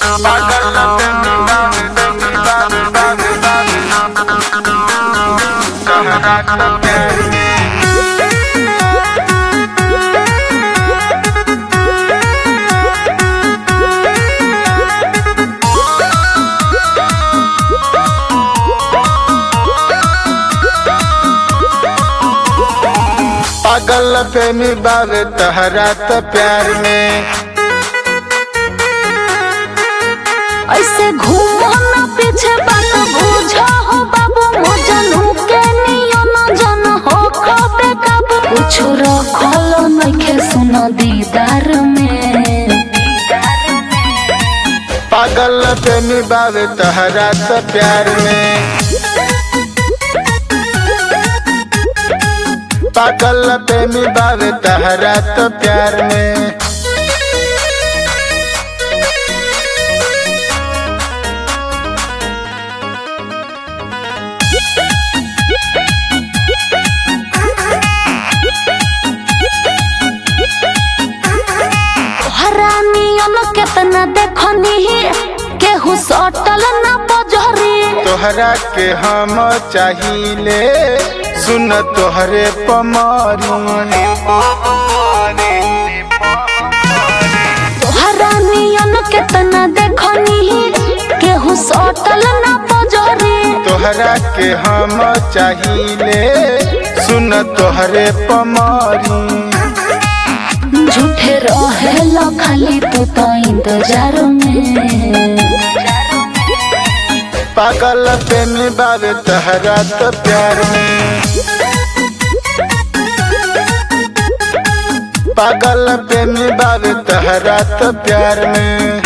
पागल प्रेमी बावे तहरा त प्यार में ऐसे घूमो ना पीछे बात बुझा हो बाबू मजनू के नियम जन हो खबे कब कुछ रखल नइखे सुन दीदार में पागल प्रेमी बावे तहरा त प्यार में पागल प्रेमी बावे तहरा त प्यार में हरानियन केतना देखनी केहू सटल ना बजरी तोहरा के हम चाहिले सुन तोहरे पमारी हरानियन केतना देखनी केहू सटल ना बजरी तोहरा के हम चाहिले सुन तोहरे पमारी झूठे रहे खाली तू तो इंतजार में पागल प्रेमी बावे तहरा त प्यार में पागल प्रेमी बावे तहरा त प्यार में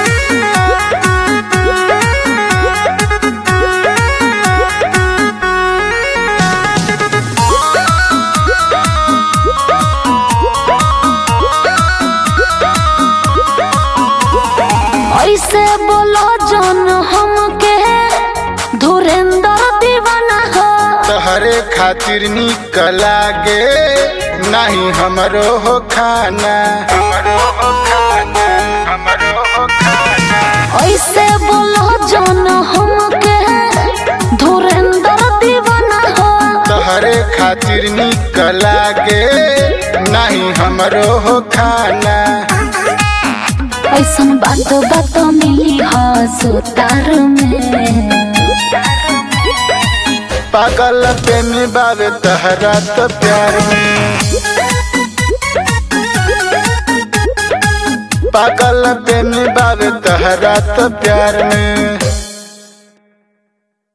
ऐसे बोलो जन हमके धुरेंद्र दीवाना हो तहरे खातिर निक लागे नहीं हमरो हो खाना हमरो हो खाना हमरो हो खाना ऐसे बोलो जन हमके धुरेंद्र दीवाना हो तहरे खातिर निक लागे नहीं हमरो हो खाना ऐसन बात बात मिली हो सुतार में पागल प्रेमी बावे तहरा त प्यार में पागल प्रेमी बावे तहरा त प्यार में